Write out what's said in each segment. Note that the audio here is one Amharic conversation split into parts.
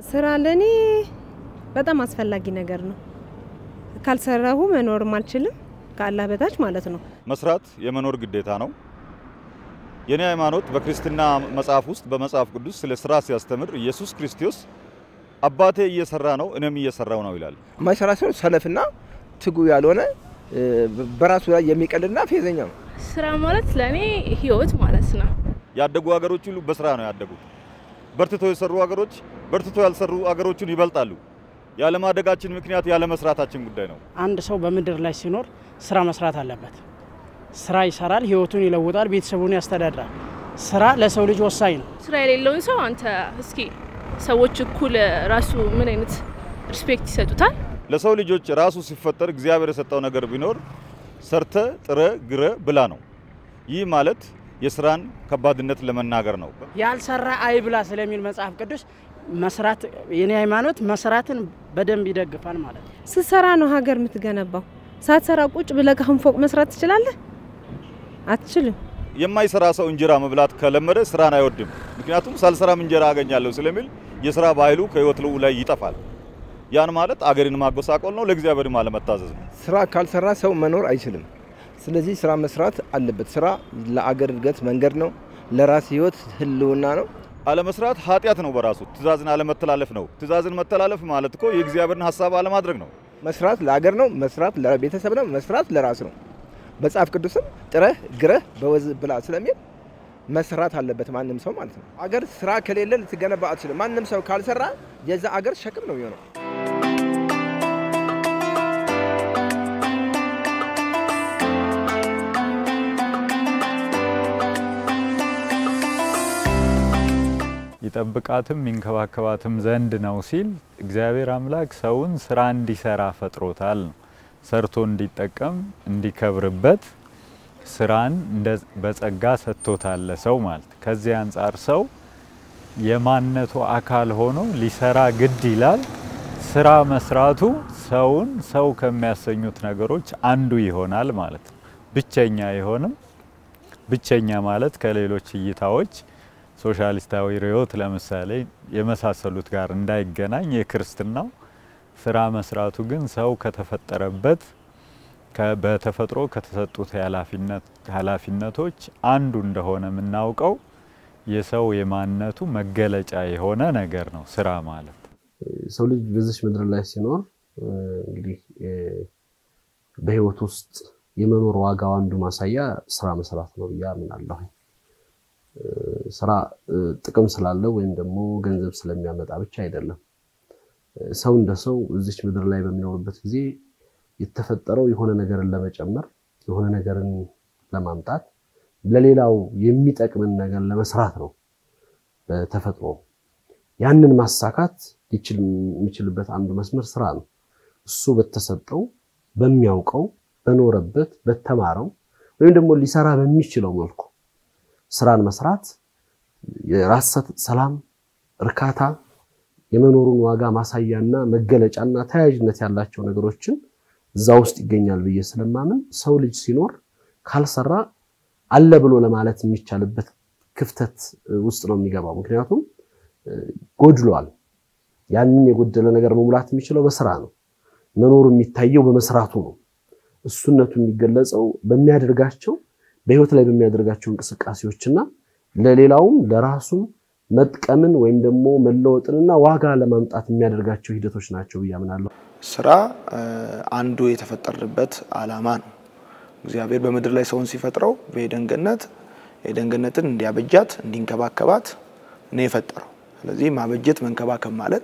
ስራ ለእኔ በጣም አስፈላጊ ነገር ነው። ካልሰራሁ መኖርም አልችልም፣ ከአላህ በታች ማለት ነው። መስራት የመኖር ግዴታ ነው። የኔ ሃይማኖት በክርስትና መጽሐፍ ውስጥ በመጽሐፍ ቅዱስ ስለ ስራ ሲያስተምር ኢየሱስ ክርስቶስ አባቴ እየሰራ ነው እኔም እየሰራው ነው ይላል። ማይሰራ ሰው ሰነፍና ትጉ ያልሆነ በራሱ ላይ የሚቀልድና ፌዘኛ ነው። ስራ ማለት ለእኔ ህይወት ማለት ነው። ያደጉ ሀገሮች ሁሉ በስራ ነው ያደጉት። በርትቶ የሰሩ ሀገሮች በርትቶ ያልሰሩ ሀገሮችን ይበልጣሉ። ያለማደጋችን ምክንያት ያለመስራታችን ጉዳይ ነው። አንድ ሰው በምድር ላይ ሲኖር ስራ መስራት አለበት። ስራ ይሰራል፣ ህይወቱን ይለውጣል፣ ቤተሰቡን ያስተዳድራል። ስራ ለሰው ልጅ ወሳኝ ነው። ስራ የሌለውን ሰው አንተ እስኪ ሰዎች እኩል ራሱ ምን አይነት ሪስፔክት ይሰጡታል? ለሰው ልጆች ራሱ ሲፈጠር እግዚአብሔር የሰጠው ነገር ቢኖር ሰርተ ጥረ ግረ ብላ ነው። ይህ ማለት የስራን ከባድነት ለመናገር ነው። ያልሰራ አይብላ ስለሚል መጽሐፍ ቅዱስ መስራት የኔ ሃይማኖት መስራትን በደንብ ይደግፋል ማለት ነው። ስትሰራ ነው ሀገር የምትገነባው። ሳትሰራ ቁጭ ብለህ ካሁን ፎቅ መስራት ትችላለህ? አትችልም። የማይሰራ ሰው እንጀራ መብላት ከለመደ ስራን አይወድም። ምክንያቱም ሳልሰራም እንጀራ አገኛለሁ ስለሚል የስራ ባህሉ ከህይወት ላይ ይጠፋል። ያን ማለት አገርን ማጎሳቆል ነው፣ ለእግዚአብሔርም አለመታዘዝ ነው። ስራ ካልሰራ ሰው መኖር አይችልም። ስለዚህ ስራ መስራት አለበት። ስራ ለአገር እድገት መንገድ ነው፣ ለራስ ህይወት ህልውና ነው። አለመስራት ኃጢአት ነው በራሱ ትእዛዝን አለመተላለፍ ነው። ትእዛዝን መተላለፍ ማለት እኮ የእግዚአብሔርን ሀሳብ አለማድረግ ነው። መስራት ለአገር ነው፣ መስራት ለቤተሰብ ነው፣ መስራት ለራስ ነው። መጽሐፍ ቅዱስም ጥረህ ግረህ በወዝ ብላ ስለሚል መስራት አለበት ማንም ሰው ማለት ነው። አገር ስራ ከሌለ ልትገነባ አትችልም። ማንም ሰው ካልሰራ የዛ አገር ሸክም ነው የሚሆነው። ይጠብቃትም ይንከባከባትም ዘንድ ነው ሲል እግዚአብሔር አምላክ ሰውን ስራ እንዲሰራ ፈጥሮታል ነው። ሰርቶ እንዲጠቀም እንዲከብርበት ስራን በጸጋ ሰጥቶታል ለሰው ማለት። ከዚህ አንጻር ሰው የማንነቱ አካል ሆኖ ሊሰራ ግድ ይላል። ስራ መስራቱ ሰውን ሰው ከሚያሰኙት ነገሮች አንዱ ይሆናል ማለት ነው። ብቸኛ አይሆንም። ብቸኛ ማለት ከሌሎች እይታዎች ሶሻሊስታዊ ርዕዮት ለምሳሌ የመሳሰሉት ጋር እንዳይገናኝ የክርስትናው ስራ መስራቱ ግን ሰው ከተፈጠረበት በተፈጥሮ ከተሰጡት ኃላፊነቶች አንዱ እንደሆነ የምናውቀው የሰው የማንነቱ መገለጫ የሆነ ነገር ነው ስራ ማለት። ሰው ልጅ በዚች ምድር ላይ ሲኖር እንግዲህ በህይወት ውስጥ የመኖር ዋጋው አንዱ ማሳያ ስራ መስራት ነው ብዬ አምናለሁ። ስራ ጥቅም ስላለው ወይም ደግሞ ገንዘብ ስለሚያመጣ ብቻ አይደለም። ሰው እንደ ሰው እዚች ምድር ላይ በሚኖርበት ጊዜ የተፈጠረው የሆነ ነገርን ለመጨመር የሆነ ነገርን ለማምጣት ለሌላው የሚጠቅምን ነገር ለመስራት ነው በተፈጥሮ። ያንን ማሳካት ሊችል የሚችልበት አንዱ መስመር ስራ ነው። እሱ በተሰጠው በሚያውቀው በኖረበት በተማረው ወይም ደግሞ ሊሰራ በሚችለው መልኩ ስራን መስራት የራስ ሰላም፣ እርካታ፣ የመኖሩን ዋጋ ማሳያና መገለጫና ተያያዥነት ያላቸው ነገሮችን እዛ ውስጥ ይገኛል ብዬ ስለማምን ሰው ልጅ ሲኖር ካልሰራ አለ ብሎ ለማለት የሚቻልበት ክፍተት ውስጥ ነው የሚገባው። ምክንያቱም ጎድሏል። ያንን የጎደለ ነገር መሙላት የሚችለው በስራ ነው። መኖሩ የሚታየው በመስራቱ ነው። እሱነቱ የሚገለጸው በሚያደርጋቸው በህይወት ላይ በሚያደርጋቸው እንቅስቃሴዎችና ለሌላውም ለራሱም መጥቀምን ወይም ደግሞ መለወጥንና ዋጋ ለማምጣት የሚያደርጋቸው ሂደቶች ናቸው ብዬ አምናለሁ። ስራ አንዱ የተፈጠረበት ዓላማ ነው። እግዚአብሔር በምድር ላይ ሰውን ሲፈጥረው በኤደን ገነት ኤደን ገነትን እንዲያበጃት እንዲንከባከባት ነው የፈጠረው። ስለዚህ ማበጀት መንከባከብ ማለት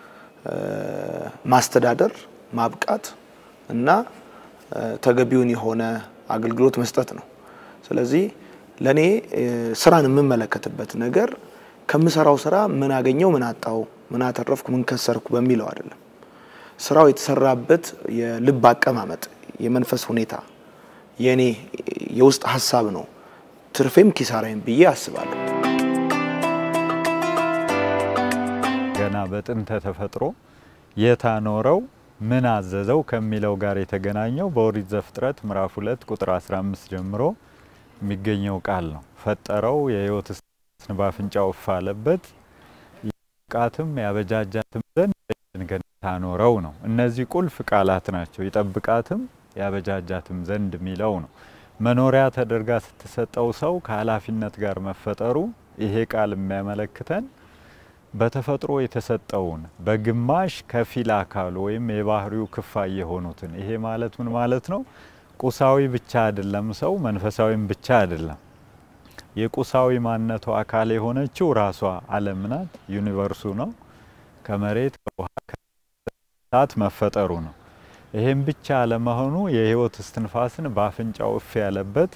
ማስተዳደር፣ ማብቃት እና ተገቢውን የሆነ አገልግሎት መስጠት ነው። ስለዚህ ለእኔ ስራን የምመለከትበት ነገር ከምሰራው ስራ ምን አገኘው፣ ምን አጣው፣ ምን አተረፍኩ፣ ምን ከሰርኩ በሚለው አይደለም። ስራው የተሰራበት የልብ አቀማመጥ፣ የመንፈስ ሁኔታ፣ የኔ የውስጥ ሀሳብ ነው ትርፌም ኪሳራይም ብዬ አስባለሁ። ገና በጥንተ ተፈጥሮ የታኖረው ምን አዘዘው ከሚለው ጋር የተገናኘው በኦሪት ዘፍጥረት ምዕራፍ 2 ቁጥር 15 ጀምሮ የሚገኘው ቃል ነው። ፈጠረው የህይወት እስትንፋስን በአፍንጫው እፍ አለበት ይጠብቃትም ያበጃጃትም ዘንድ ገነት አኖረው ነው። እነዚህ ቁልፍ ቃላት ናቸው። ይጠብቃትም ያበጃጃትም ዘንድ የሚለው ነው። መኖሪያ ተደርጋ ስትሰጠው ሰው ከኃላፊነት ጋር መፈጠሩ ይሄ ቃል የሚያመለክተን በተፈጥሮ የተሰጠውን በግማሽ ከፊል አካሉ ወይም የባህሪው ክፋይ የሆኑትን ይሄ ማለት ምን ማለት ነው? ቁሳዊ ብቻ አይደለም ሰው መንፈሳዊም ብቻ አይደለም። የቁሳዊ ማንነቱ አካል የሆነችው ራሷ ዓለም ናት፣ ዩኒቨርሱ ነው። ከመሬት ከውሃ ከእሳት መፈጠሩ ነው። ይሄም ብቻ አለመሆኑ የህይወት እስትንፋስን በአፍንጫው እፍ ያለበት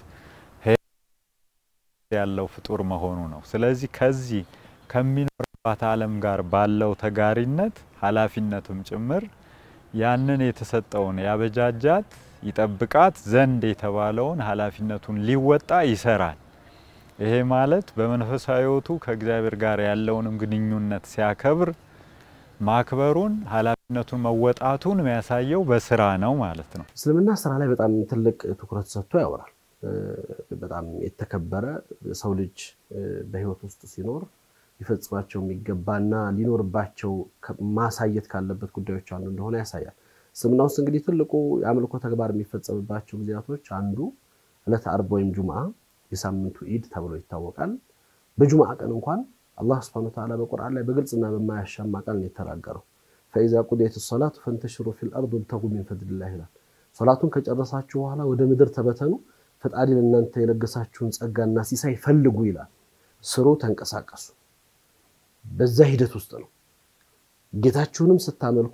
ያለው ፍጡር መሆኑ ነው። ስለዚህ ከዚህ ከሚኖርባት ዓለም ጋር ባለው ተጋሪነት ኃላፊነትም ጭምር ያንን የተሰጠውን ያበጃጃት ይጠብቃት ዘንድ የተባለውን ኃላፊነቱን ሊወጣ ይሰራል። ይሄ ማለት በመንፈሳዊ ህይወቱ ከእግዚአብሔር ጋር ያለውንም ግንኙነት ሲያከብር ማክበሩን ኃላፊነቱን መወጣቱን የሚያሳየው በስራ ነው ማለት ነው። እስልምና ስራ ላይ በጣም ትልቅ ትኩረት ሰጥቶ ያወራል። በጣም የተከበረ ሰው ልጅ በህይወት ውስጥ ሲኖር ሊፈጽማቸው የሚገባና ሊኖርባቸው ማሳየት ካለበት ጉዳዮች አንዱ እንደሆነ ያሳያል። እስልምና ውስጥ እንግዲህ ትልቁ የአምልኮ ተግባር የሚፈጸምባቸው ጊዜያቶች አንዱ ዕለተ አርብ ወይም ጁምዓ የሳምንቱ ኢድ ተብሎ ይታወቃል። በጁምዓ ቀን እንኳን አላህ ስብሐነሁ ወተዓላ በቁርአን ላይ በግልጽና በማያሻማ ቃል ነው የተናገረው። ፈኢዛ ቁዲየት ሰላቱ ፈንተሽሩ ፊል አርድ ወብተጉ ሚን ፈድሊላህ ይላል። ሶላቱን ከጨረሳችሁ በኋላ ወደ ምድር ተበተኑ፣ ፈጣሪ ለእናንተ የለገሳችሁን ጸጋና ሲሳይ ፈልጉ ይላል። ስሩ፣ ተንቀሳቀሱ። በዛ ሂደት ውስጥ ነው ጌታችሁንም ስታመልኩ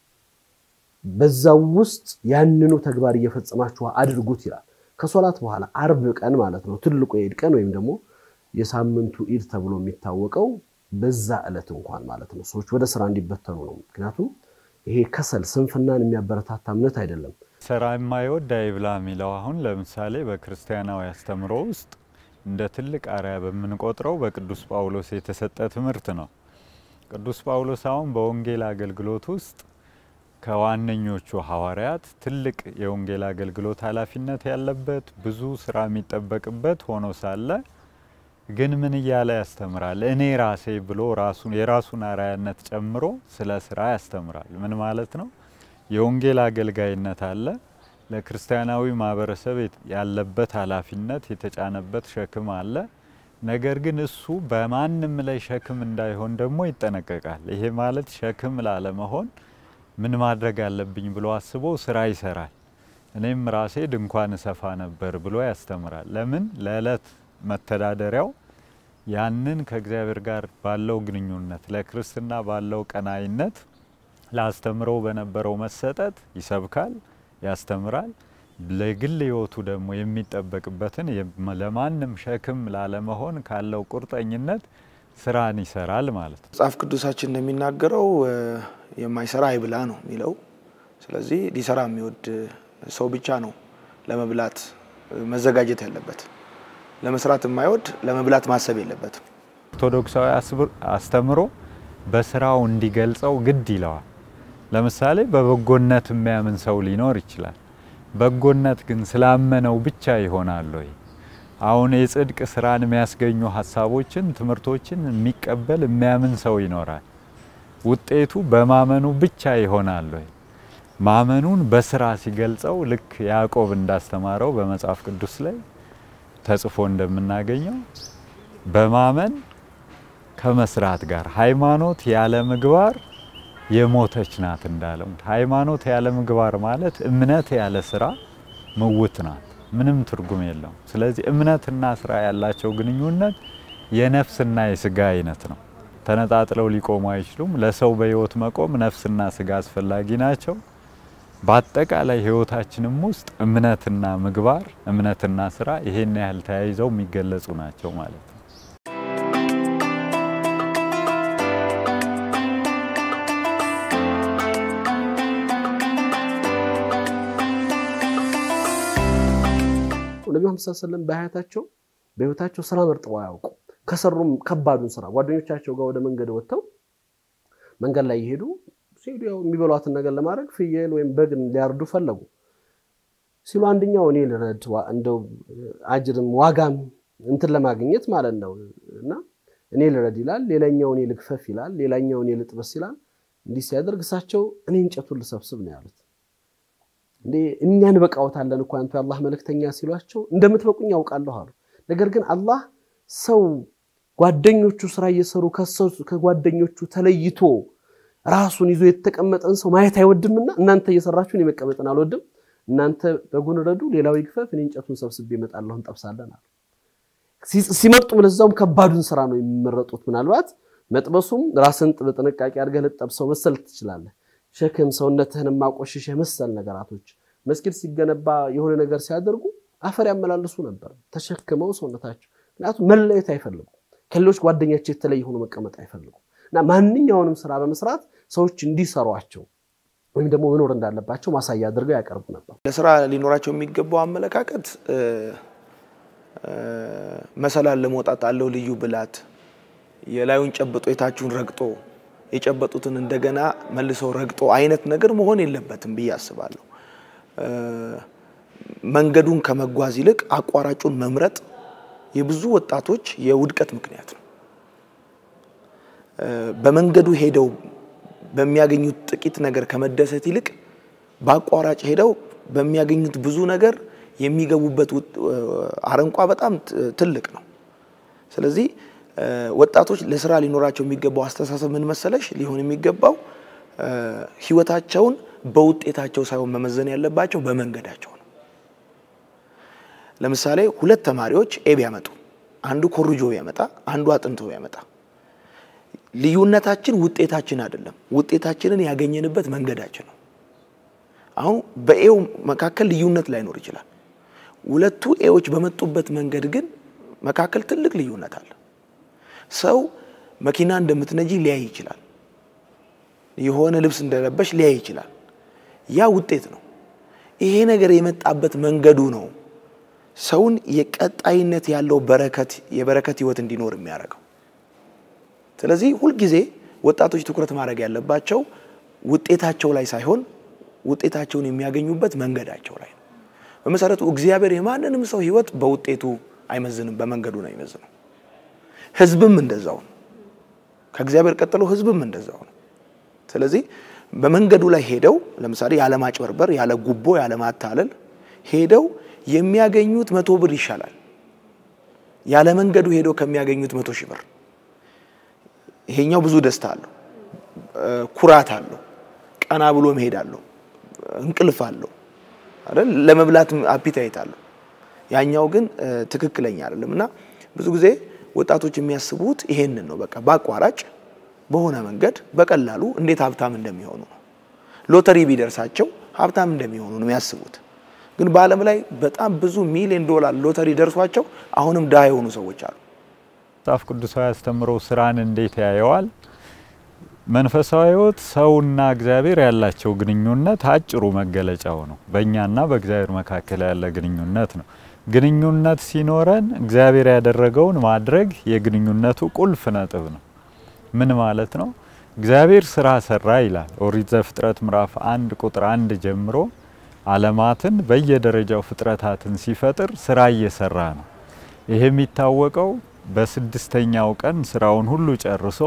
በዛው ውስጥ ያንኑ ተግባር እየፈጸማችሁ አድርጉት ይላል። ከሶላት በኋላ አርብ ቀን ማለት ነው ትልቁ የኢድ ቀን ወይም ደግሞ የሳምንቱ ኢድ ተብሎ የሚታወቀው በዛ ዕለት እንኳን ማለት ነው ሰዎች ወደ ስራ እንዲበተኑ ነው። ምክንያቱም ይሄ ከሰል ስንፍናን የሚያበረታታ እምነት አይደለም። ስራ የማይወድ አይብላ የሚለው አሁን ለምሳሌ በክርስቲያናዊ አስተምሮ ውስጥ እንደ ትልቅ አርያ በምንቆጥረው በቅዱስ ጳውሎስ የተሰጠ ትምህርት ነው። ቅዱስ ጳውሎስ አሁን በወንጌል አገልግሎት ውስጥ ከዋነኞቹ ሐዋርያት ትልቅ የወንጌል አገልግሎት ኃላፊነት ያለበት ብዙ ስራ የሚጠበቅበት ሆኖ ሳለ ግን ምን እያለ ያስተምራል? እኔ ራሴ ብሎ ራሱን የራሱን አርአያነት ጨምሮ ስለ ስራ ያስተምራል። ምን ማለት ነው? የወንጌል አገልጋይነት አለ። ለክርስቲያናዊ ማህበረሰብ ያለበት ኃላፊነት የተጫነበት ሸክም አለ። ነገር ግን እሱ በማንም ላይ ሸክም እንዳይሆን ደግሞ ይጠነቀቃል። ይሄ ማለት ሸክም ላለመሆን ምን ማድረግ አለብኝ ብሎ አስቦ ስራ ይሰራል። እኔም ራሴ ድንኳን እሰፋ ነበር ብሎ ያስተምራል። ለምን ለዕለት መተዳደሪያው ያንን ከእግዚአብሔር ጋር ባለው ግንኙነት ለክርስትና ባለው ቀናይነት ለአስተምረው በነበረው መሰጠት ይሰብካል፣ ያስተምራል። ለግል ህይወቱ ደግሞ የሚጠበቅበትን ለማንም ሸክም ላለመሆን ካለው ቁርጠኝነት ስራን ይሰራል ማለት ነው። መጽሐፍ ቅዱሳችን እንደሚናገረው የማይሰራ አይብላ ነው የሚለው። ስለዚህ ሊሰራ የሚወድ ሰው ብቻ ነው ለመብላት መዘጋጀት ያለበት። ለመስራት የማይወድ ለመብላት ማሰብ የለበትም። ኦርቶዶክሳዊ አስተምሮ በስራው እንዲገልጸው ግድ ይለዋል። ለምሳሌ በበጎነት የሚያምን ሰው ሊኖር ይችላል። በጎነት ግን ስላመነው ብቻ ይሆናል ወይ? አሁን የጽድቅ ስራን የሚያስገኙ ሀሳቦችን፣ ትምህርቶችን የሚቀበል የሚያምን ሰው ይኖራል። ውጤቱ በማመኑ ብቻ ይሆናል ወይ? ማመኑን በስራ ሲገልጸው ልክ ያዕቆብ እንዳስተማረው በመጽሐፍ ቅዱስ ላይ ተጽፎ እንደምናገኘው በማመን ከመስራት ጋር ሃይማኖት ያለ ምግባር የሞተች ናት እንዳለው። ሃይማኖት ያለ ምግባር ማለት እምነት ያለ ስራ ምውት ናት፣ ምንም ትርጉም የለውም። ስለዚህ እምነትና ስራ ያላቸው ግንኙነት የነፍስና የስጋ አይነት ነው። ተነጣጥለው ሊቆሙ አይችሉም። ለሰው በህይወት መቆም ነፍስና ስጋ አስፈላጊ ናቸው። በአጠቃላይ ህይወታችንም ውስጥ እምነትና ምግባር፣ እምነትና ስራ ይሄን ያህል ተያይዘው የሚገለጹ ናቸው ማለት ነው። ነቢ መሐመድ ሰለላሁ ዐለይሂ ወሰለም በሀያታቸው በህይወታቸው ስራ መርጠው አያውቁ። ከሰሩም ከባዱን ስራ ጓደኞቻቸው ጋር ወደ መንገድ ወጥተው መንገድ ላይ እየሄዱ ሲሄዱ ያው የሚበሏትን ነገር ለማድረግ ፍየል ወይም በግ ሊያርዱ ፈለጉ። ሲሉ አንደኛው እኔ ልረድ እንደው አጅርም ዋጋም እንትን ለማግኘት ማለት ነው እና እኔ ልረድ ይላል፣ ሌላኛው እኔ ልግፈፍ ይላል፣ ሌላኛው እኔ ልጥበስ ይላል። እንዲህ ሲያደርግ እሳቸው እኔ እንጨቱን ልሰብስብ ነው ያሉት። እንዴ እኛ እንበቃዎታለን እኮ አንቱ የአላህ መልእክተኛ ሲሏቸው እንደምትበቁኝ ያውቃለሁ አሉ። ነገር ግን አላህ ሰው ጓደኞቹ ስራ እየሰሩ ከጓደኞቹ ተለይቶ ራሱን ይዞ የተቀመጠን ሰው ማየት አይወድምና እናንተ እየሰራችሁ እኔ መቀመጥን አልወድም፣ እናንተ በጎን ረዱ፣ ሌላው ይግፈፍ፣ እኔ እንጨቱን ሰብስቤ እመጣለሁ፣ እንጠብሳለን አሉ። ሲመርጡም ለዛውም ከባዱን ስራ ነው የሚመረጡት። ምናልባት መጥበሱም ራስን በጥንቃቄ አድርገህ ልጠብሰው መሰል ትችላለህ። ሸክም ሰውነትህን ማቆሸሸህ መሰል ነገራቶች መስጊድ ሲገነባ የሆነ ነገር ሲያደርጉ አፈር ያመላልሱ ነበር ተሸክመው ሰውነታቸው። ምክንያቱም መለየት አይፈልጉም። ከሌሎች ጓደኛቸው የተለየ ሆኖ መቀመጥ አይፈልጉም። እና ማንኛውንም ስራ በመስራት ሰዎች እንዲሰሯቸው ወይም ደግሞ መኖር እንዳለባቸው ማሳያ አድርገው ያቀርቡ ነበር። ለስራ ሊኖራቸው የሚገባው አመለካከት መሰላል ለመውጣት አለው ልዩ ብላት፣ የላዩን ጨብጦ የታችሁን ረግጦ የጨበጡትን እንደገና መልሰው ረግጦ አይነት ነገር መሆን የለበትም ብዬ አስባለሁ። መንገዱን ከመጓዝ ይልቅ አቋራጩን መምረጥ የብዙ ወጣቶች የውድቀት ምክንያት ነው። በመንገዱ ሄደው በሚያገኙት ጥቂት ነገር ከመደሰት ይልቅ በአቋራጭ ሄደው በሚያገኙት ብዙ ነገር የሚገቡበት አረንቋ በጣም ትልቅ ነው። ስለዚህ ወጣቶች ለስራ ሊኖራቸው የሚገባው አስተሳሰብ ምን መሰለሽ ሊሆን የሚገባው ህይወታቸውን በውጤታቸው ሳይሆን መመዘን ያለባቸው በመንገዳቸው ነው። ለምሳሌ ሁለት ተማሪዎች ኤ ቢያመጡ አንዱ ኮርጆ ቢያመጣ አንዱ አጥንቶ ቢያመጣ ልዩነታችን ውጤታችን አይደለም፣ ውጤታችንን ያገኘንበት መንገዳችን ነው። አሁን በኤው መካከል ልዩነት ላይኖር ይችላል። ሁለቱ ኤዎች በመጡበት መንገድ ግን መካከል ትልቅ ልዩነት አለ። ሰው መኪና እንደምትነጂ ሊያይ ይችላል። የሆነ ልብስ እንደለበሽ ሊያይ ይችላል። ያ ውጤት ነው። ይሄ ነገር የመጣበት መንገዱ ነው ሰውን የቀጣይነት ያለው በረከት የበረከት ህይወት እንዲኖር የሚያደርገው። ስለዚህ ሁልጊዜ ወጣቶች ትኩረት ማድረግ ያለባቸው ውጤታቸው ላይ ሳይሆን ውጤታቸውን የሚያገኙበት መንገዳቸው ላይ ነው። በመሰረቱ እግዚአብሔር የማንንም ሰው ህይወት በውጤቱ አይመዝንም፣ በመንገዱ ነው አይመዝነው። ህዝብም እንደዛው ነው። ከእግዚአብሔር ቀጥሎ ህዝብም እንደዛው ነው። ስለዚህ በመንገዱ ላይ ሄደው ለምሳሌ ያለ ማጭበርበር፣ ያለ ጉቦ፣ ያለ ማታለል ሄደው የሚያገኙት መቶ ብር ይሻላል ያለ መንገዱ ሄደው ከሚያገኙት መቶ ሺህ ብር። ይሄኛው ብዙ ደስታ አለው፣ ኩራት አለው፣ ቀና ብሎ መሄድ አለው፣ እንቅልፍ አለው አይደል? ለመብላት አፒታይት አለው። ያኛው ግን ትክክለኛ አይደለም እና ብዙ ጊዜ ወጣቶች የሚያስቡት ይሄንን ነው። በቃ በአቋራጭ በሆነ መንገድ በቀላሉ እንዴት ሀብታም እንደሚሆኑ ነው። ሎተሪ ቢደርሳቸው ሀብታም እንደሚሆኑ ነው የሚያስቡት። ግን በዓለም ላይ በጣም ብዙ ሚሊዮን ዶላር ሎተሪ ደርሷቸው አሁንም ድሃ የሆኑ ሰዎች አሉ። መጽሐፍ ቅዱሳዊ አስተምሮ ስራን እንዴት ያየዋል? መንፈሳዊ ሕይወት ሰውና እግዚአብሔር ያላቸው ግንኙነት አጭሩ መገለጫው ነው። በእኛና በእግዚአብሔር መካከል ያለ ግንኙነት ነው። ግንኙነት ሲኖረን እግዚአብሔር ያደረገውን ማድረግ የግንኙነቱ ቁልፍ ነጥብ ነው። ምን ማለት ነው? እግዚአብሔር ስራ ሰራ ይላል ኦሪት ዘፍጥረት ምዕራፍ አንድ ቁጥር አንድ ጀምሮ ዓለማትን በየደረጃው ፍጥረታትን ሲፈጥር ስራ እየሰራ ነው። ይሄ የሚታወቀው በስድስተኛው ቀን ስራውን ሁሉ ጨርሶ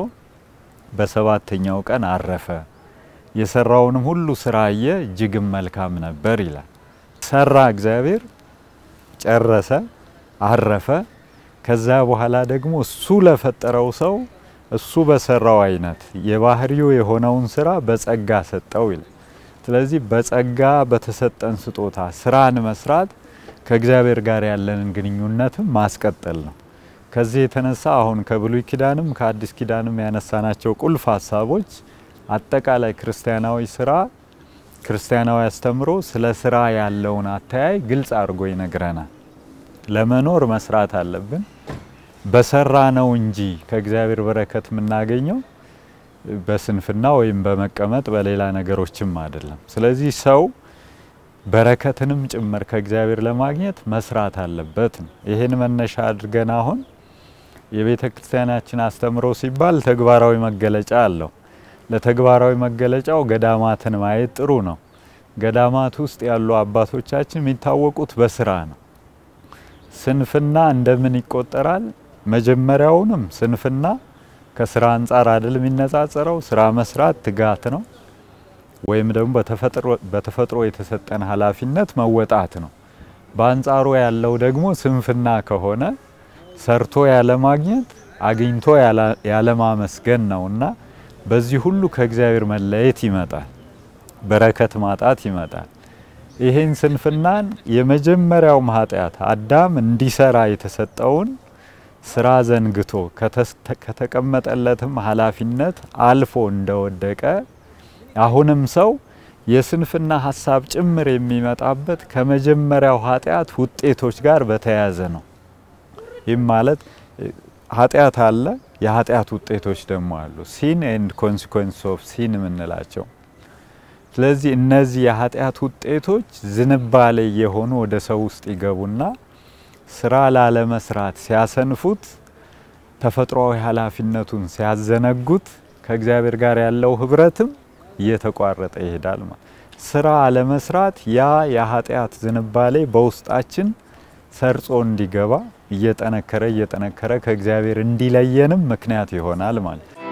በሰባተኛው ቀን አረፈ። የሰራውንም ሁሉ ስራ አየ፣ እጅግም መልካም ነበር ይላል። ሰራ እግዚአብሔር ጨረሰ፣ አረፈ። ከዛ በኋላ ደግሞ እሱ ለፈጠረው ሰው እሱ በሰራው አይነት የባህሪው የሆነውን ስራ በጸጋ ሰጠው ይላል። ስለዚህ በጸጋ በተሰጠን ስጦታ ስራን መስራት ከእግዚአብሔር ጋር ያለንን ግንኙነትም ማስቀጠል ነው። ከዚህ የተነሳ አሁን ከብሉይ ኪዳንም ከአዲስ ኪዳንም ያነሳናቸው ቁልፍ ሀሳቦች አጠቃላይ ክርስቲያናዊ ስራ ክርስቲያናዊ አስተምሮ ስለ ስራ ያለውን አተያይ ግልጽ አድርጎ ይነግረናል። ለመኖር መስራት አለብን። በሰራ ነው እንጂ ከእግዚአብሔር በረከት የምናገኘው በስንፍና ወይም በመቀመጥ በሌላ ነገሮችም አይደለም። ስለዚህ ሰው በረከትንም ጭምር ከእግዚአብሔር ለማግኘት መስራት አለበት ነው። ይህን መነሻ አድርገን አሁን የቤተ ክርስቲያናችን አስተምሮ ሲባል ተግባራዊ መገለጫ አለው። ለተግባራዊ መገለጫው ገዳማትን ማየት ጥሩ ነው። ገዳማት ውስጥ ያሉ አባቶቻችን የሚታወቁት በስራ ነው። ስንፍና እንደምን ይቆጠራል? መጀመሪያውንም ስንፍና ከስራ አንጻር አይደል የሚነጻጸረው። ስራ መስራት ትጋት ነው፣ ወይም ደግሞ በተፈጥሮ የተሰጠን ኃላፊነት መወጣት ነው። በአንጻሩ ያለው ደግሞ ስንፍና ከሆነ ሰርቶ ያለማግኘት አግኝቶ ያለማመስገን ነውና በዚህ ሁሉ ከእግዚአብሔር መለየት ይመጣል፣ በረከት ማጣት ይመጣል። ይሄን ስንፍናን የመጀመሪያውም ኃጢአት አዳም እንዲሰራ የተሰጠውን ስራ ዘንግቶ ከተቀመጠለትም ኃላፊነት አልፎ እንደወደቀ አሁንም ሰው የስንፍና ሀሳብ ጭምር የሚመጣበት ከመጀመሪያው ኃጢአት ውጤቶች ጋር በተያያዘ ነው። ይህም ማለት ኃጢአት አለ፣ የኃጢአት ውጤቶች ደግሞ አሉ። ሲን ኤንድ ኮንሲኮንስ ኦፍ ሲን የምንላቸው። ስለዚህ እነዚህ የኃጢአት ውጤቶች ዝንባሌ የሆኑ ወደ ሰው ውስጥ ይገቡና ስራ ላለመስራት ሲያሰንፉት፣ ተፈጥሯዊ ኃላፊነቱን ሲያዘነጉት ከእግዚአብሔር ጋር ያለው ህብረትም እየተቋረጠ ይሄዳል። ስራ አለመስራት ያ የኃጢአት ዝንባሌ በውስጣችን ሰርጾ እንዲገባ እየጠነከረ እየጠነከረ ከእግዚአብሔር እንዲለየንም ምክንያት ይሆናል ማለት ነው።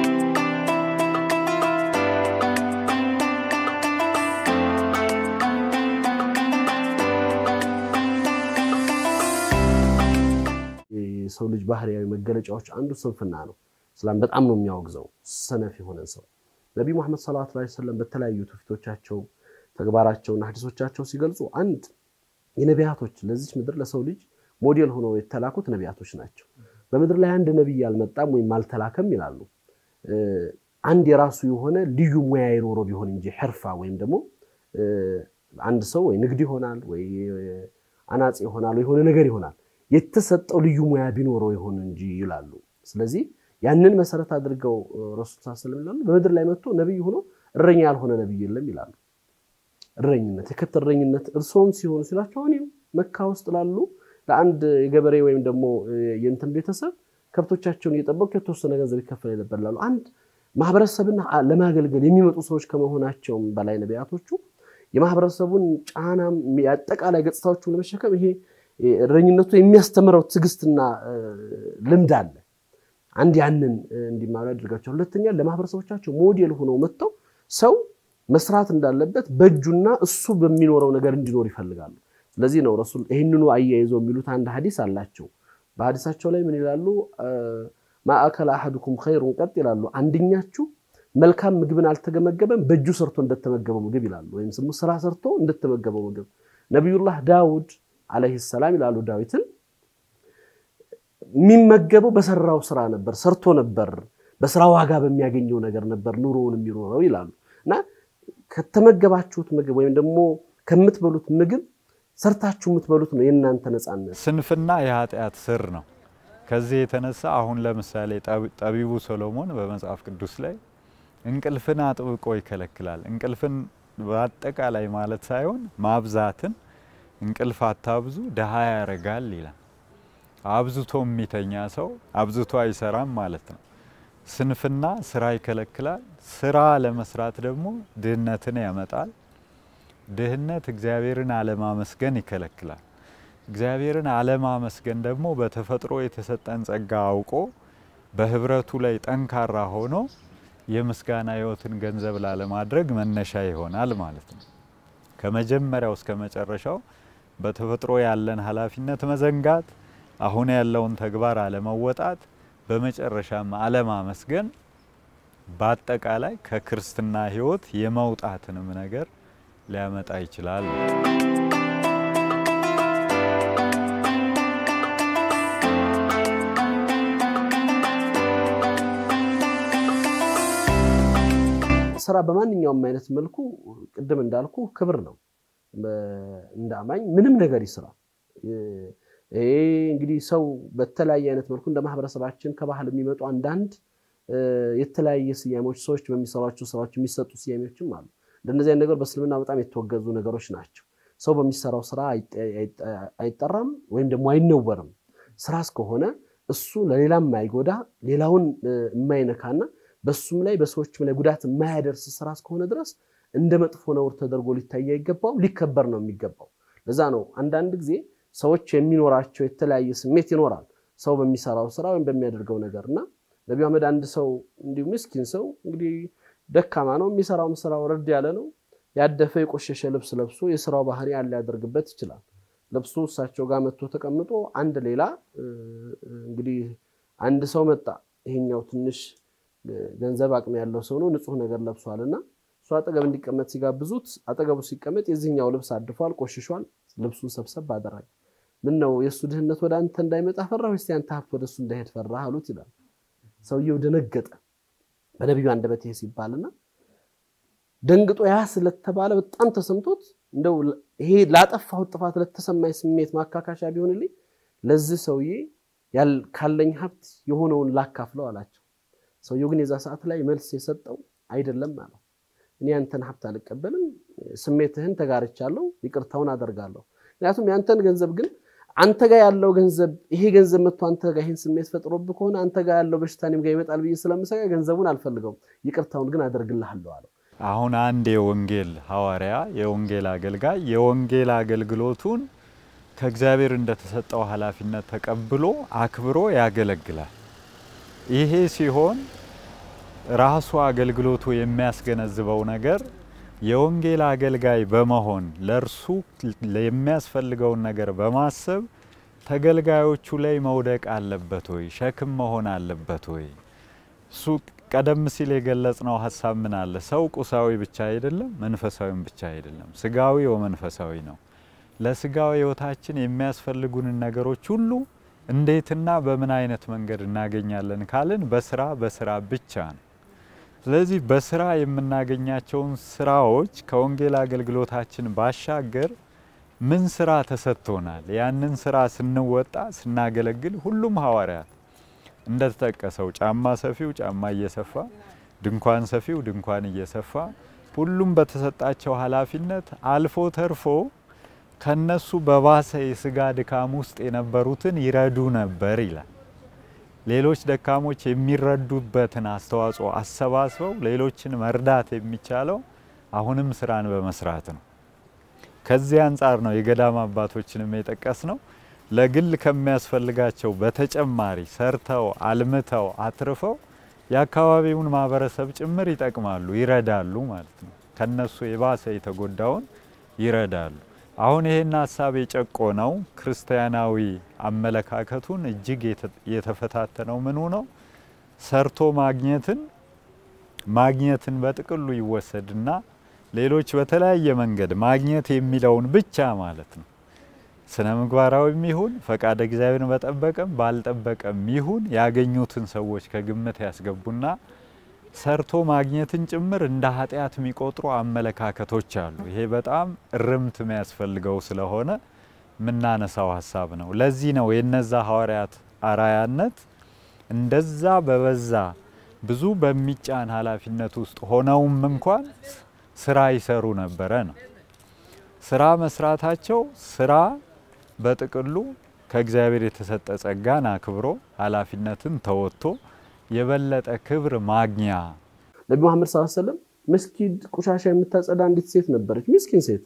የሰው ልጅ ባህሪያዊ መገለጫዎች አንዱ ስንፍና ነው። እስላም በጣም ነው የሚያወግዘው ሰነፍ የሆነን ሰው። ነቢይ ሙሐመድ ሰለላሁ ዐለይሂ ወሰለም በተለያዩ ትውፊቶቻቸው ተግባራቸውና ሀዲሶቻቸው ሲገልጹ አንድ የነቢያቶች ለዚች ምድር ለሰው ልጅ ሞዴል ሆነው የተላኩት ነቢያቶች ናቸው። በምድር ላይ አንድ ነቢይ አልመጣም ወይም አልተላከም ይላሉ። አንድ የራሱ የሆነ ልዩ ሙያ የኖረው ቢሆን እንጂ ሕርፋ ወይም ደግሞ አንድ ሰው ወይ ንግድ ይሆናል ወይ አናጺ ይሆናል ወይ የሆነ ነገር ይሆናል የተሰጠው ልዩ ሙያ ቢኖረው ይሆን እንጂ ይላሉ። ስለዚህ ያንን መሰረት አድርገው ረሱል ስ ስለም ይላሉ በምድር ላይ መጥቶ ነቢይ ሆኖ እረኛ ያልሆነ ነቢይ የለም ይላሉ። እረኝነት የከብት እረኝነት እርስዎም ሲሆኑ ሲላቸው እኔም መካ ውስጥ ላሉ ለአንድ የገበሬ ወይም ደግሞ የእንትን ቤተሰብ ከብቶቻቸውን እየጠበቁ የተወሰነ ገንዘብ ይከፈል ነበር ላሉ አንድ ማህበረሰብን ለማገልገል የሚመጡ ሰዎች ከመሆናቸውም በላይ ነቢያቶቹ የማህበረሰቡን ጫና አጠቃላይ ገጽታዎቹን ለመሸከም ይሄ እረኝነቱ የሚያስተምረው ትዕግስትና ልምድ አለ። አንድ ያንን እንዲማሩ ያደርጋቸው። ሁለተኛ ለማህበረሰቦቻቸው ሞዴል ሆነው መጥተው ሰው መስራት እንዳለበት በእጁና እሱ በሚኖረው ነገር እንዲኖር ይፈልጋሉ። ስለዚህ ነው ረሱል ይህንኑ አያይዘው የሚሉት አንድ ሀዲስ አላቸው። በሀዲሳቸው ላይ ምን ይላሉ? ማእከለ አሐዱኩም ኸይሩን ቀጥ ይላሉ። አንድኛችሁ መልካም ምግብን አልተገመገበም በእጁ ሰርቶ እንደተመገበው ምግብ ይላሉ። ወይም ስሙ ስራ ሰርቶ እንደተመገበው ምግብ። ነቢዩላህ ዳውድ አለይሂ ሰላም ይላሉ ዳዊትን የሚመገበው በሰራው ስራ ነበር፣ ሰርቶ ነበር፣ በስራ ዋጋ በሚያገኘው ነገር ነበር ኑሮውን የሚኖረው ይላሉ። እና ከተመገባችሁት ምግብ ወይም ደግሞ ከምትበሉት ምግብ ሰርታችሁ የምትበሉት ነው የእናንተ ነፃነት። ስንፍና የኃጢአት ስር ነው። ከዚህ የተነሳ አሁን ለምሳሌ ጠቢቡ ሰሎሞን በመጽሐፍ ቅዱስ ላይ እንቅልፍን አጥብቆ ይከለክላል። እንቅልፍን በአጠቃላይ ማለት ሳይሆን ማብዛትን እንቅልፍ አታብዙ ድሃ ያረጋል ይላል። አብዝቶ የሚተኛ ሰው አብዝቶ አይሰራም ማለት ነው። ስንፍና ስራ ይከለክላል። ስራ ለመስራት ደግሞ ድህነትን ያመጣል። ድህነት እግዚአብሔርን አለማመስገን ይከለክላል። እግዚአብሔርን አለማመስገን ደግሞ በተፈጥሮ የተሰጠን ጸጋ አውቆ በህብረቱ ላይ ጠንካራ ሆኖ የምስጋና ህይወትን ገንዘብ ላለማድረግ መነሻ ይሆናል ማለት ነው። ከመጀመሪያው እስከ መጨረሻው በተፈጥሮ ያለን ኃላፊነት መዘንጋት፣ አሁን ያለውን ተግባር አለመወጣት፣ በመጨረሻም አለማመስገን በአጠቃላይ ከክርስትና ህይወት የመውጣትንም ነገር ሊያመጣ ይችላል። ስራ በማንኛውም አይነት መልኩ ቅድም እንዳልኩ ክብር ነው። እንደ አማኝ ምንም ነገር ይስራ። ይሄ እንግዲህ ሰው በተለያየ አይነት መልኩ እንደ ማህበረሰባችን ከባህል የሚመጡ አንዳንድ የተለያየ ስያሜዎች ሰዎች በሚሰሯቸው ስራዎች የሚሰጡ ስያሜዎችም አሉ። እንደነዚህ አይነት ነገር በእስልምና በጣም የተወገዙ ነገሮች ናቸው። ሰው በሚሰራው ስራ አይጠራም ወይም ደግሞ አይነወርም። ስራ እስከሆነ እሱ ለሌላም የማይጎዳ ሌላውን የማይነካና በሱም ላይ በሰዎችም ላይ ጉዳት የማያደርስ ስራ እስከሆነ ድረስ እንደ መጥፎ ነውር ተደርጎ ሊታይ አይገባውም፣ ሊከበር ነው የሚገባው። ለዛ ነው አንዳንድ ጊዜ ሰዎች የሚኖራቸው የተለያየ ስሜት ይኖራል። ሰው በሚሰራው ስራ ወይም በሚያደርገው ነገር እና ነቢዩ አህመድ አንድ ሰው እንዲሁ ምስኪን ሰው እንግዲህ ደካማ ነው፣ የሚሰራውም ስራ ወረድ ያለ ነው። ያደፈ የቆሸሸ ልብስ ለብሶ የስራው ባህሪ ያለ ሊያደርግበት ይችላል። ለብሶ እሳቸው ጋር መጥቶ ተቀምጦ አንድ ሌላ እንግዲህ አንድ ሰው መጣ። ይሄኛው ትንሽ ገንዘብ አቅም ያለው ሰው ነው፣ ንጹህ ነገር ለብሷል እና እሱ አጠገብ እንዲቀመጥ ሲጋብዙት አጠገቡ ሲቀመጥ የዚህኛው ልብስ አድፏል፣ ቆሽሿል። ልብሱን ሰብሰብ አደረገ። ምን ነው የእሱ ድህነት ወደ አንተ እንዳይመጣ ፈራ ወይስ ያንተ ሀብት ወደ እሱ እንዳይሄድ ፈራ አሉት ይላል። ሰውየው ደነገጠ። በነቢዩ አንደበት ይሄ ሲባልና ደንግጦ ያ ስለተባለ በጣም ተሰምቶት እንደው ይሄ ላጠፋሁት ጥፋት ለተሰማኝ ስሜት ማካካሻ ቢሆንልኝ ለዚህ ሰውዬ ካለኝ ሀብት የሆነውን ላካፍለው አላቸው። ሰውየው ግን የዛ ሰዓት ላይ መልስ የሰጠው አይደለም አለው። እኔ ያንተን ሀብት አልቀበልም፣ ስሜትህን ተጋርቻለሁ፣ ይቅርታውን አደርጋለሁ። ምክንያቱም ያንተን ገንዘብ ግን አንተ ጋር ያለው ገንዘብ ይሄ ገንዘብ መጥቶ አንተ ጋር ይህን ስሜት ፈጥሮብህ ከሆነ አንተ ጋር ያለው በሽታ እኔም ጋር ይመጣል ብዬ ስለምሰጋ ገንዘቡን አልፈልገውም፣ ይቅርታውን ግን አደርግልሃለሁ አለው። አሁን አንድ የወንጌል ሐዋርያ የወንጌል አገልጋይ የወንጌል አገልግሎቱን ከእግዚአብሔር እንደተሰጠው ኃላፊነት ተቀብሎ አክብሮ ያገለግላል። ይሄ ሲሆን ራሱ አገልግሎቱ የሚያስገነዝበው ነገር የወንጌል አገልጋይ በመሆን ለእርሱ የሚያስፈልገውን ነገር በማሰብ ተገልጋዮቹ ላይ መውደቅ አለበት ወይ? ሸክም መሆን አለበት ወይ? እሱ ቀደም ሲል የገለጽነው ሀሳብ ምን አለ? ሰው ቁሳዊ ብቻ አይደለም፣ መንፈሳዊም ብቻ አይደለም፣ ስጋዊ ወመንፈሳዊ ነው። ለስጋዊ ሕይወታችን የሚያስፈልጉንን ነገሮች ሁሉ እንዴትና በምን አይነት መንገድ እናገኛለን ካልን በስራ በስራ ብቻ ነው። ስለዚህ በስራ የምናገኛቸውን ስራዎች ከወንጌል አገልግሎታችን ባሻገር ምን ስራ ተሰጥቶናል? ያንን ስራ ስንወጣ ስናገለግል ሁሉም ሐዋርያት እንደተጠቀሰው ጫማ ሰፊው ጫማ እየሰፋ ድንኳን ሰፊው ድንኳን እየሰፋ ሁሉም በተሰጣቸው ኃላፊነት አልፎ ተርፎ ከነሱ በባሰ የስጋ ድካም ውስጥ የነበሩትን ይረዱ ነበር ይላል። ሌሎች ደካሞች የሚረዱበትን አስተዋጽኦ አሰባስበው ሌሎችን መርዳት የሚቻለው አሁንም ስራን በመስራት ነው። ከዚህ አንጻር ነው የገዳም አባቶችንም የጠቀስ ነው። ለግል ከሚያስፈልጋቸው በተጨማሪ ሰርተው አልምተው አትርፈው የአካባቢውን ማህበረሰብ ጭምር ይጠቅማሉ፣ ይረዳሉ ማለት ነው። ከነሱ የባሰ የተጎዳውን ይረዳሉ። አሁን ይሄን ሀሳብ የጨቆነው ክርስቲያናዊ አመለካከቱን እጅግ የተፈታተነው ምኑ ነው? ሰርቶ ማግኘትን ማግኘትን በጥቅሉ ይወሰድና ሌሎች በተለያየ መንገድ ማግኘት የሚለውን ብቻ ማለት ነው ስነ ምግባራዊም ይሁን ፈቃደ እግዚአብሔርን በጠበቀም ባልጠበቀም ይሁን ያገኙትን ሰዎች ከግምት ያስገቡና ሰርቶ ማግኘትን ጭምር እንደ ኃጢአት የሚቆጥሩ አመለካከቶች አሉ። ይሄ በጣም እርምት የሚያስፈልገው ስለሆነ የምናነሳው ሀሳብ ነው። ለዚህ ነው የነዛ ሐዋርያት አራያነት እንደዛ በበዛ ብዙ በሚጫን ኃላፊነት ውስጥ ሆነውም እንኳን ስራ ይሰሩ ነበረ ነው። ስራ መስራታቸው ስራ በጥቅሉ ከእግዚአብሔር የተሰጠ ጸጋን አክብሮ ኃላፊነትን ተወጥቶ የበለጠ ክብር ማግኛ ነቢ መሐመድ ሰለላሁ ዐለይሂ ወሰለም መስጊድ ቆሻሻ የምታጸዳ አንዲት ሴት ነበረች። ምስኪን ሴት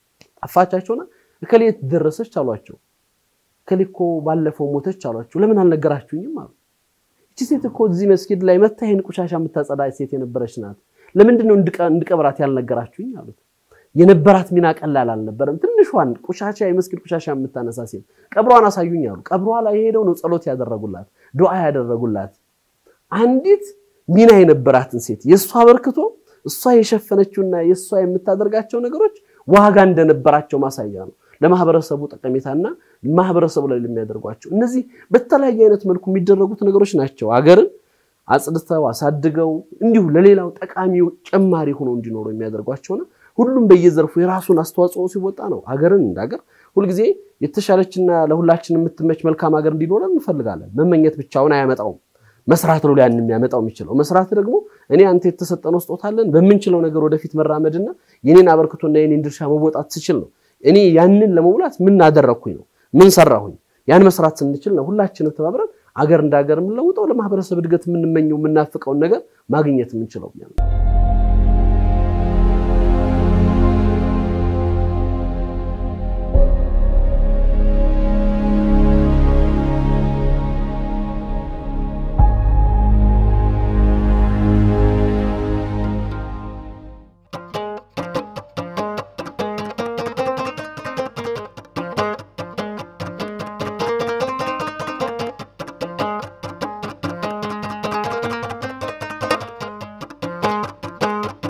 ጠፋቻቸውና እከሌ የት ደረሰች አሏቸው። እከሌ እኮ ባለፈው ሞተች አሏቸው። ለምን አልነገራችሁኝም አሉ። እቺ ሴት እኮ እዚህ መስጊድ ላይ መታ ይሄን ቆሻሻ የምታጸዳ ሴት የነበረች ናት። ለምንድን ነው እንድቀብራት ያልነገራችሁኝ አሉት። የነበራት ሚና ቀላል አልነበረም። ትንሿን ቆሻሻ የመስጊድ ቆሻሻ የምታነሳ ሴት ቀብሯን አሳዩኝ አሉ። ቀብሯ ላይ ሄደው ነው ጸሎት ያደረጉላት፣ ዱዓ ያደረጉላት። አንዲት ሚና የነበራትን ሴት የእሷ አበርክቶ እሷ የሸፈነችውና የእሷ የምታደርጋቸው ነገሮች ዋጋ እንደነበራቸው ማሳያ ነው። ለማህበረሰቡ ጠቀሜታና ማህበረሰቡ ላይ ለሚያደርጓቸው እነዚህ በተለያየ አይነት መልኩ የሚደረጉት ነገሮች ናቸው። ሀገርን አጽድተው አሳድገው እንዲሁ ለሌላው ጠቃሚ ጨማሪ ሆነው እንዲኖሩ የሚያደርጓቸውና ሁሉም በየዘርፉ የራሱን አስተዋጽኦ ሲወጣ ነው ሀገርን እንደ ሀገር ሁልጊዜ የተሻለችና ለሁላችን የምትመች መልካም ሀገር እንዲኖረን እንፈልጋለን። መመኘት ብቻውን አያመጣውም። መስራት ነው ያን የሚያመጣው የሚችለው። መስራት ደግሞ እኔ አንተ የተሰጠነው ስጦታ አለን በምንችለው ነገር ወደፊት መራመድና የኔን አበርክቶና የኔን ድርሻ መወጣት ስችል ነው። እኔ ያንን ለመሙላት ምን አደረግኩኝ ነው ምን ሰራሁኝ። ያን መስራት ስንችል ነው ሁላችንም ተባብረን አገር እንደ ሀገር የምንለውጠው ለማህበረሰብ እድገት የምንመኘው የምናፍቀውን ነገር ማግኘት የምንችለው።